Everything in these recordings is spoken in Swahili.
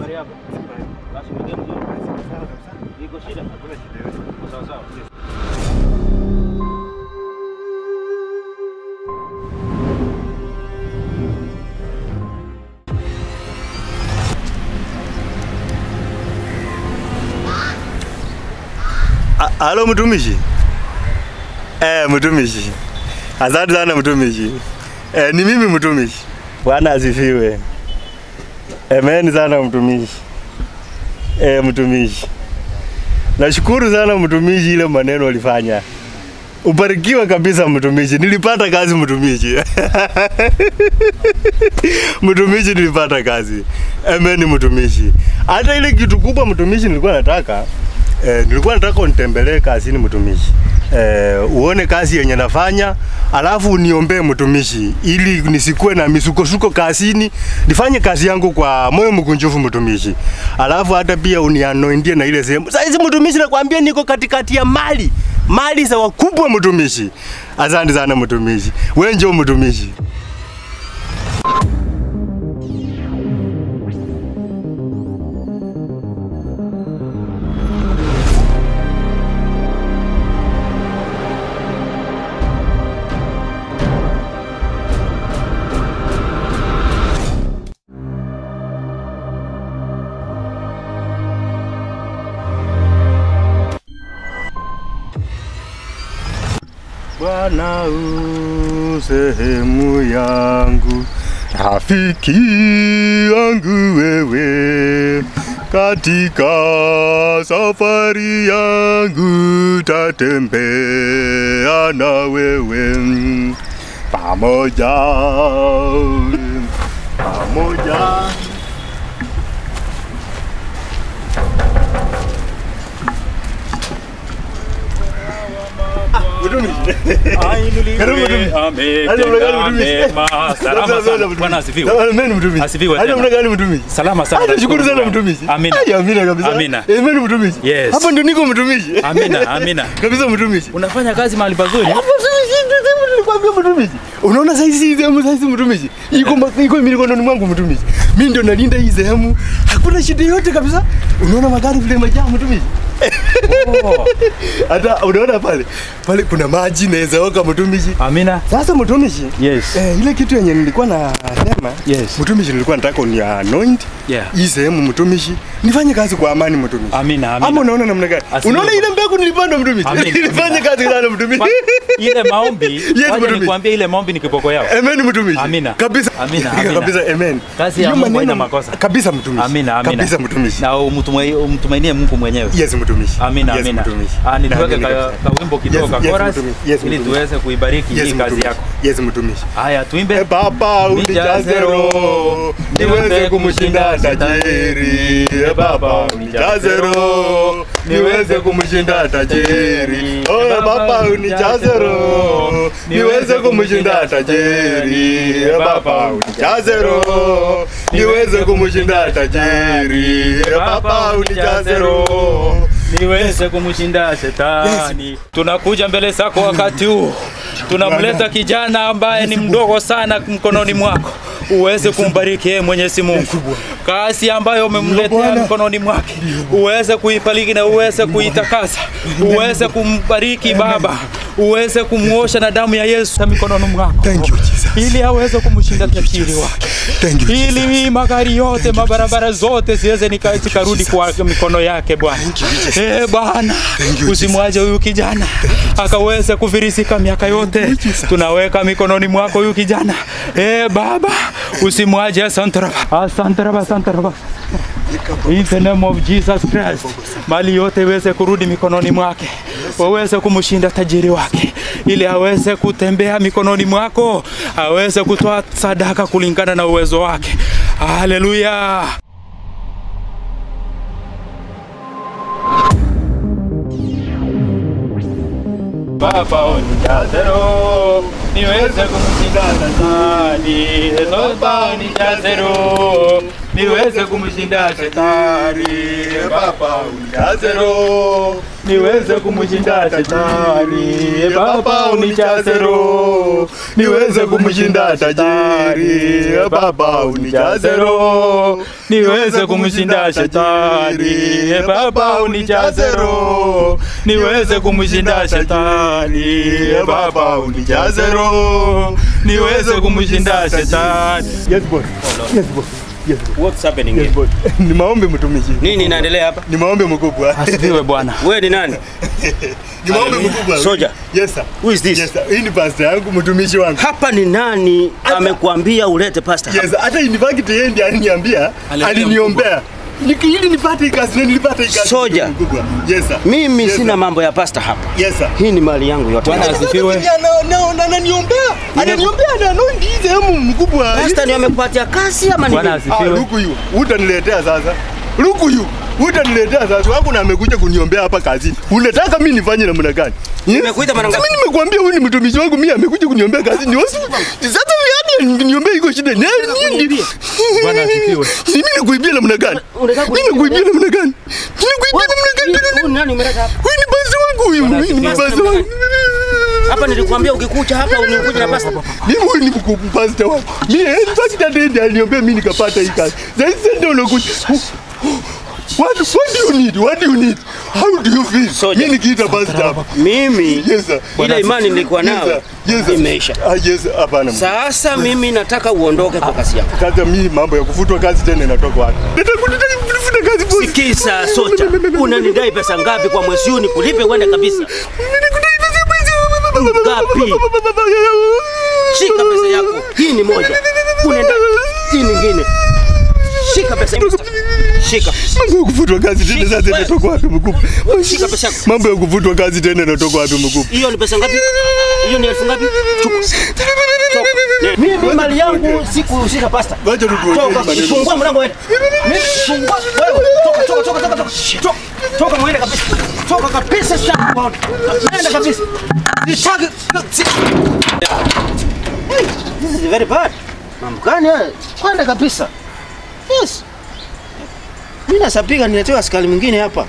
Habari yako? Basi ongea mzuri. Iko shida? Iko sawa sawa. A- Halo mtumishi. Eh, mtumishi. Asante sana mtumishi. Eh, ni mimi mtumishi. Bwana asifiwe. Amen sana mtumishi. Eh, mtumishi. Nashukuru sana mtumishi ile maneno ulifanya. Ubarikiwe kabisa mtumishi. Nilipata kazi mtumishi. mtumishi nilipata kazi. Amen mtumishi. Hata ile kitu kubwa mtumishi nilikuwa nataka Eh, nilikuwa nataka unitembelee kazini mtumishi. Eh, uone kazi yenye nafanya, alafu uniombee mtumishi, ili nisikuwe na misukosuko kazini, nifanye kazi yangu kwa moyo mkunjufu mtumishi. Alafu hata pia unianointie na ile sehemu. Sasa hizi mtumishi, nakwambia niko katikati ya mali mali za wakubwa mtumishi. Asante sana mtumishi, wewe njoo mtumishi. Bwana u sehemu yangu, rafiki yangu wewe, katika safari yangu tatembea na wewe pamoja pamoja. Mtumishi. Karibu mtumishi. Hadi mna gani mtumishi? Salama sana. Bwana asifiwe. Amen mtumishi. Asifiwe Hadi tena. mna gani mtumishi? Salama sana. Hadi shukuru sana Mungu. mtumishi. Amina. Hadi amina kabisa. Amina. Amen mtumishi. Yes. Hapa ndio niko mtumishi. Amina, amina. Kabisa mtumishi. Unafanya kazi mahali pazuri? Hapo mtumishi ndio sehemu nilikwambia mtumishi. Unaona sasa hizi sehemu sasa hizi mtumishi. Iko ma- iko mikononi mwangu mtumishi. Mimi ndio nalinda hii sehemu. Hakuna shida yote kabisa. Unaona magari vile majaa mtumishi. Oh, Hata unaona pale. Pale kuna maji naweza oka mtumishi. Amina. Sasa mtumishi. Yes. Eh, ile kitu yenye nilikuwa nasema Yes. mtumishi, nilikuwa nataka uni anoint Yeah. hii sehemu mtumishi, nifanye kazi kwa amani mtumishi. Amina, amina. Ama unaona namna gani? Asilimia Unaona ile mbegu nilipanda mtumishi, Amina, nifanye amina. kazi sana mtumishi. Kwa- Ile maombi, wacha mtumishi. nikwambie ile maombi ni kiboko yao. Amen mtumishi. Amina. Kabisa. Amina, amina. Kabisa amen. Kazi ya Hiyo Mungu maneno- haina makosa. Kabisa mtumishi. Amina, amina. Kabisa mtumishi. Na umtumai- umtumainie Mungu mwenyewe. Yes mtumishi. Amina, yes, amina. Mtumishi. Ah, nituweke Naamini ka, kabisa. ka wimbo kidogo Yes, ka yes, chorus mtumishi. Yes, ili mtumishi. tuweze kuibariki Yes, hii kazi mtumishi. yako. Yes mtumishi. Haya, tuimbe. E Baba unijaze roho niweze kumshinda tajiri. E Baba unijaze roho niweze kumshinda tajiri. Oh e Baba unijaze roho niweze kumshinda tajiri. E Baba unijaze roho niweze kumshinda tajiri. E Baba unijaze roho niweze kumshinda shetani. Tunakuja mbele zako wakati huu, tunamleta kijana ambaye ni mdogo sana mkononi mwako, uweze kumbariki yeye Mwenyezi Mungu. Kazi ambayo umemletea Bwana. mkononi mwake uweze kuibariki na uweze kuitakasa, uweze kumbariki Baba, uweze kumwosha na damu ya Yesu mikononi mwako, Thank you, Jesus. ili aweze kumshinda tajiri wake Thank you, Jesus. ili magari yote mabarabara zote ziweze nika- zikarudi kwa mikono yake Bwana. Eh Bwana, usimwache huyu kijana akaweze kufirisika miaka yote. Tunaweka mikononi mwako huyu kijana. Eh Baba, usimwache. Asante Baba, asante Baba, asante Baba. In the name of Jesus Christ, mali yote iweze kurudi mikononi mwake, waweze kumshinda tajiri wake, ili aweze kutembea mikononi mwako, aweze kutoa sadaka kulingana na uwezo wake. Haleluya! Baba unijaze roho niweze kumshinda Shetani. Baba unijaze roho niweze kumshinda shetani. E Baba unijaze roho niweze kumshinda shetani. E Baba unijaze roho, niweze kumshinda tajiri. E Baba unijaze roho, niweze kumshinda shetani. E Baba unijaze roho, niweze kumshinda shetani. E Baba unijaze roho, niweze kumshinda shetani. Yes boss. Yes boss. Yes boss. What's happening Yes here? boss. Ni maombi mtumishi. Nini inaendelea hapa? Ni maombi mkubwa. Asifiwe Bwana. Wewe ni nani? Ni maombi mkubwa. Soldier. Yes sir. Who is this? Yes sir. Hii ni pastor yangu mtumishi wangu. Hapa ni nani amekuambia ulete pasta hapa? Yes, hata in fact yeye ndiye aliniambia, Aliniambia aliniombea. Niki- ili nipate hii kazi na nilipata hii kazi. Soja. mkubwa. Yes sir. Mimi Yes, sina sir. mambo ya pasta hapa. Yes sir. Hii ni mali yangu yote. Bwana asifiwe. Na- na- na- Ananiombea. Ananiombea na anointi hii sehemu mkubwa. Pasta ndio amekupatia kazi ama ni Bwana nini? Ah, asifiwe. luku yu. Utaniletea sasa. Luku yu. Utaniletea sasa. Wangu na amekuja kuniombea hapa kazini. Unataka mimi nifanye namna gani? Eh? Nimekuita mara ngapi? Mimi nimekuambia huyu ni mtumishi wangu, mimi amekuja kuniombea kazi. Ni wasu. Sasa yani niombea iko shida. Ni nini? Kuniibia. Bwana asifiwe. Mimi nakuibia namna gani? Unataka Mimi nakuibia namna gani? Mimi nakuibia namna gani? Huyu ni nani umeleta hapa? Huyu ni basi wangu huyu. Bwana Huyu ni asifiwe. basi wangu. Hapa nilikwambia ukikuja hapa unikuje na pasta. Mimi huyu ni mkuu pastor wangu. Mimi eh, basi dada ndiye aliniambia mimi nikapata hii kazi. Sasa sasa ndio unakuja. What, what do you need? What do you need? How do you feel? Soja. Mimi nikiita pastor hapa. Mimi Yes sir. ile imani nilikuwa Yes nayo sir. Yes sir. imeisha. Ah yes, hapana. Sasa mimi nataka uondoke kwa kazi yako. Sasa mimi mambo ya kufutwa kazi tena inatoka wapi? Nataka nataka kufuta kazi boss. Sikisa socha, unanidai pesa ngapi kwa mwezi huu nikulipe uende kabisa? Ngapi? Shika pesa yako. Hii ni moja. Unaenda hii nyingine. Shika pesa yako. Shika. Mambo ya kufutwa kazi tena sasa Wewe. inatoka wapi mkubwa? Shika pesa yako. Mambo ya kufutwa kazi tena inatoka wapi mkubwa? Hiyo ni pesa ngapi? Hiyo ni elfu ngapi? Chukua. Toka. Mimi mali yangu sikuhusika pasta. Ngoja tu tuongee Toka, maneno. fungua mlango wewe. Mimi fungua wewe. Toka, toka, toka, toka, toka. Toka. Toka mwende kabisa. Toka kabisa sasa. Nenda kabisa. Sitaki. si- Hey, This is very bad. Mambo gani haya? Kwenda kabisa. Yes. Mimi nasapiga niletewa askari mwingine hapa.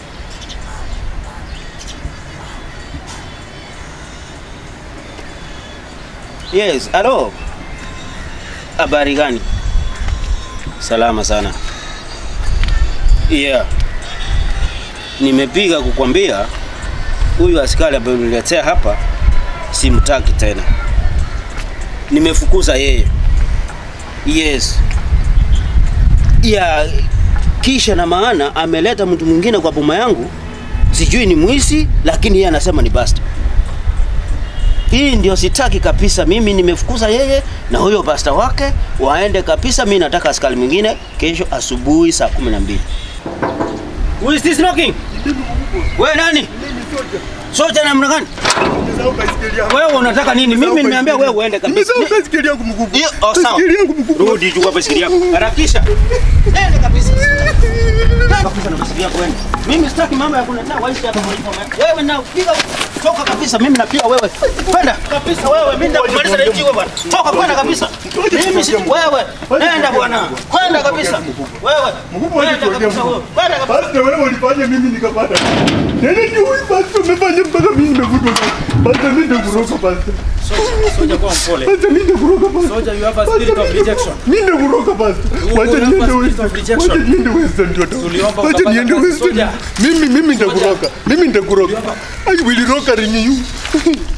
Yes, halo. Habari gani? Salama sana. Yeah. Nimepiga kukwambia huyu askari ambaye uniletea hapa simtaki tena. Nimefukuza yeye. Yes. Yeah, kisha na maana ameleta mtu mwingine kwa boma yangu, sijui ni mwizi, lakini yeye anasema ni basta. Hii ndio sitaki kabisa. Mimi nimefukuza yeye na huyo pasta wake waende kabisa. Mimi nataka askari mwingine kesho asubuhi saa kumi na mbili. Who is this knocking? Wewe nani? Soja namna gani? Nimesahau baiskeli yangu. Wewe unataka nini? Mimi nimeambia wewe uende kabisa. Nimesahau baiskeli yangu mkubwa. Hiyo oh, sawa. Baiskeli yangu mkubwa. Rudi chukua baiskeli yako. Harakisha. Nenda kabisa. Nenda kabisa na baiskeli yako wewe. Mimi sitaki mambo ya kuletea waisi hapa kwa hivyo. Wewe na piga toka kabisa mimi na pia wewe. Kwenda kabisa wewe mimi ndakumaliza na wewe bwana. Toka kwenda kabisa. Mimi si wewe. Nenda bwana. Kwenda kabisa. Wewe. Mkubwa Nenda alituambia kabisa wewe. mkubwa. Kwenda kabisa. Basta wewe ulifanya mimi nikapata. Nene ni huyu basta umefanya mpaka mimi nimevutwa. Basta mimi ndio kuroka basta. Soja kwa mpole. Basta mimi ndio kuroka basta. Soja, you have a spirit of rejection. Mimi ndio kuroka basta. Wacha kuroka niende spirit Western. of rejection. Wacha niende Western ndio. Tuliomba Wacha ukapata niende kazi, Western. Soja. Mimi mimi nitakuroka. Mimi nitakuroka. I will rock ring you.